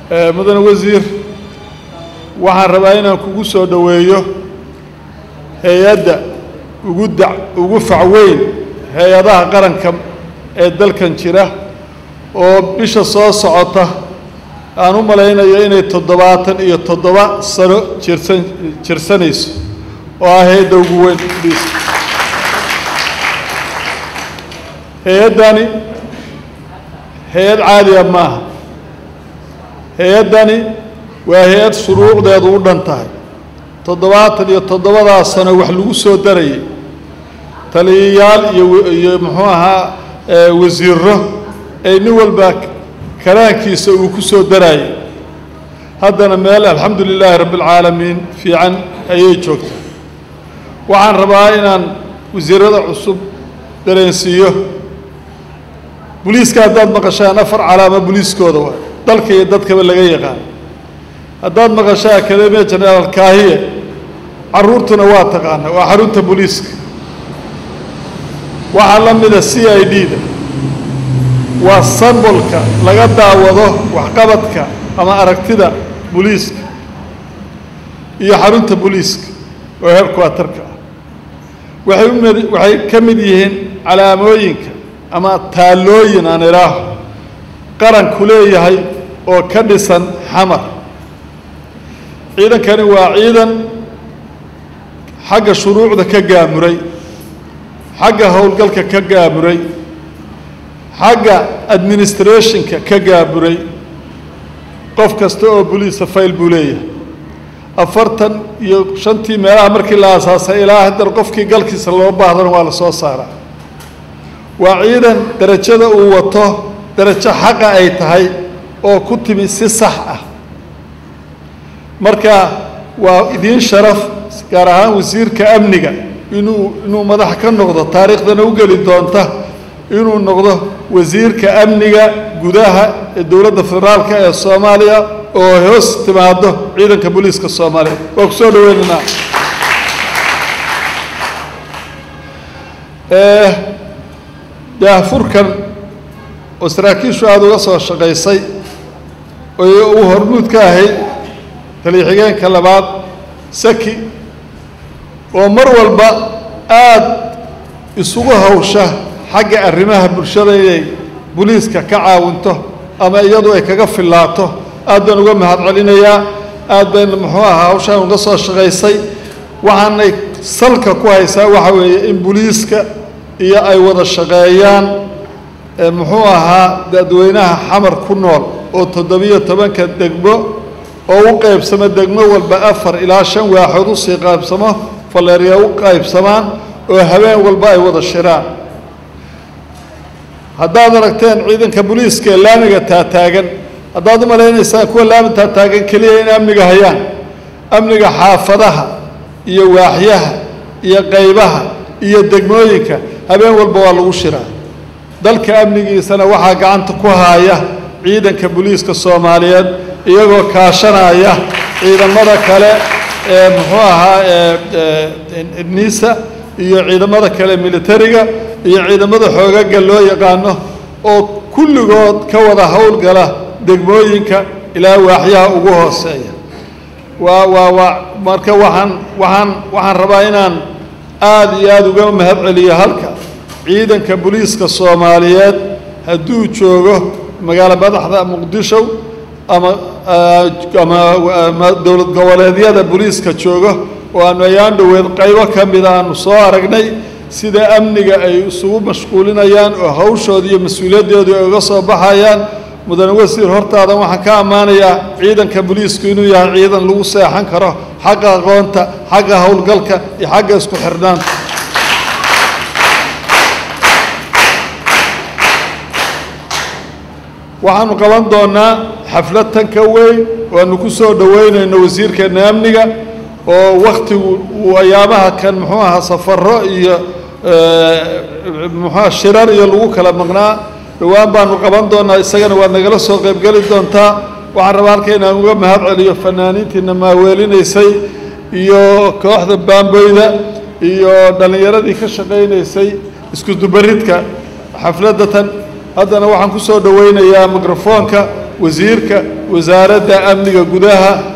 mudane wasiir waxaan rabaa inaan kugu soo dhoweeyo hay-adda ugu da ugu facweyn hay-adaha qaranka ee dalkan jira oo bisha soo socota aan u malaynayo inay toddobaatan iyo toddoba sano jirsan jirsanayso oo ah hay-adda ugu weyn liiska hay-addani hay-ad caadiya maaha hay-addani waa hay-ad shuruucdeedu u dhan tahay toddobaatan iyo toddobadaa sano wax lagu soo darayay taliyayaal iyo iyo muxuu ahaa wasiiro ay nin walba karaankiisa uu ku soo daraayay haddana meel alxamdu lilaahi rabbi alcaalamiin fiican ayay joogtaa waxaan rabaa inaan wasiirada cusub dareensiiyo boliiska haddaad maqashaan afar calaamo boliiskooda waa dalka iyo dadkaba laga yaqaan haddaad maqashaa akademiya jenaraal kaahiye carruurtuna waa taqaana waa xarunta boliiska waxaa la mida c i d da waa sambolka laga daawado waxqabadka ama aragtida boliiska iyo xarunta boliiska oo heerkuwatarka ah waxay umid waxay ka mid yihiin calaamooyinka ama taallooyin aan idhaaho qaranku leeyahay oo ka dhisan xamar ciidankani waa ciidan xagga shuruucda ka gaamuray xagga howlgalka ka gaamuray xagga administrationka ka gaamuray qof kasta oo boliisa fayl buu leeyahay afartan iyo shantii meelaha markii la aasaasay ilaa haddana qofkii galkiisa loo baahdana waa la soo saaraa waa ciidan derajada uu wato derajo xaqa ay tahay oo ku timi si sax ah marka waa idiin sharaf gaar ahaan wasiirka amniga inuu inuu madax ka noqdo taariikhdana u geli doonta inuu noqdo wasiirka amniga gudaha ee dowladda federaalka ee soomaaliya oo hoos timaado ciidanka booliiska soomaaliya waa ku soo dhaweynaynaa daahfurkan oo saraakiishu aada uga soo shaqaysay oo uu hormuud ka ahayd taliya-xigeenka labaad saki oo mar walba aada isugu hawsha xagga arrimaha bulshada inay boliiska ka caawinto ama iyadu ay kaga fillaato aad baan uga mahad celinayaa aad bayna muxuu ahaa hawshaan uga soo shaqaysay waxaanay salka ku haysaa waxa weeye in boliiska iyo ay wada shaqeeyaan muxuu ahaa dadweynaha xamar ku nool oo toddobiyo tobanka degmo oo u qaybsamo degmo walba afar ilaa shan waaxood usii qaybsamo faleerya u qaybsamaan oo habeen walba ay wada shiraan haddaad aragteen ciidanka boliiska ee laamiga taataagan haddaad u malaynaysaan kuwa laami taataagan keliya in amniga hayaan amniga xaafadaha iyo waaxyaha iyo qaybaha iyo degmooyinka habeen walba waa lagu shiraa dalka amnigiisana waxaa gacanta ku haaya ciidanka boliiska soomaaliyeed iyagoo kaashanaya ciidamada kale ee muxuu ahaa nisa iyo ciidamada kale militariga iyo ciidamada xoogaga loo yaqaano oo kulligood ka wada howlgala degmooyinka ilaa waaxyaha ugu hooseeya waa waa waa marka waxaan waxaan waxaan rabaa inaan aada iyo aada uga mahad celiyo halka ciidanka boliiska soomaaliyeed hadduu joogo magaalo madaxda muqdisho ama ama dowlad goboleedyada boliiska joogo oo aanu ayaan dhoweed qaybo ka mida aanu soo aragnay sida amniga ay isugu mashquulinayaan oo hawshooda iyo mas-uuliyadooda ay uga soo baxayaan mudane wasiir hortaadan waxaan ka ammaanayaa ciidanka boliisku inuu yahay ciidan lagu seexan karo xagga aqoonta xagga howlgalka iyo xagga isku xirnaanta waxaanu qaban doonaa xaflad tan ka weyn waanu ku soo dhoweynayno wasiirkeena amniga oo wakhtigu uu ayaamaha kan muxuu ahaa safaro iyo muxuuaha shirar iyo lagu kala maqnaa dhowaan baanu qaban doonaa isagana waad nagala soo qaybgeli doontaa waxaan rabaa halka inaan uga mahad celiyo fanaaniintiina maaweelinaysay iyo kooxda baamboyda iyo dhallinyaradii ka shaqaynaysay isku dubaridka xafladda tan haddana waxaan ku soo dhoweynayaa mikrofoonka wasiirka wasaaradda amniga gudaha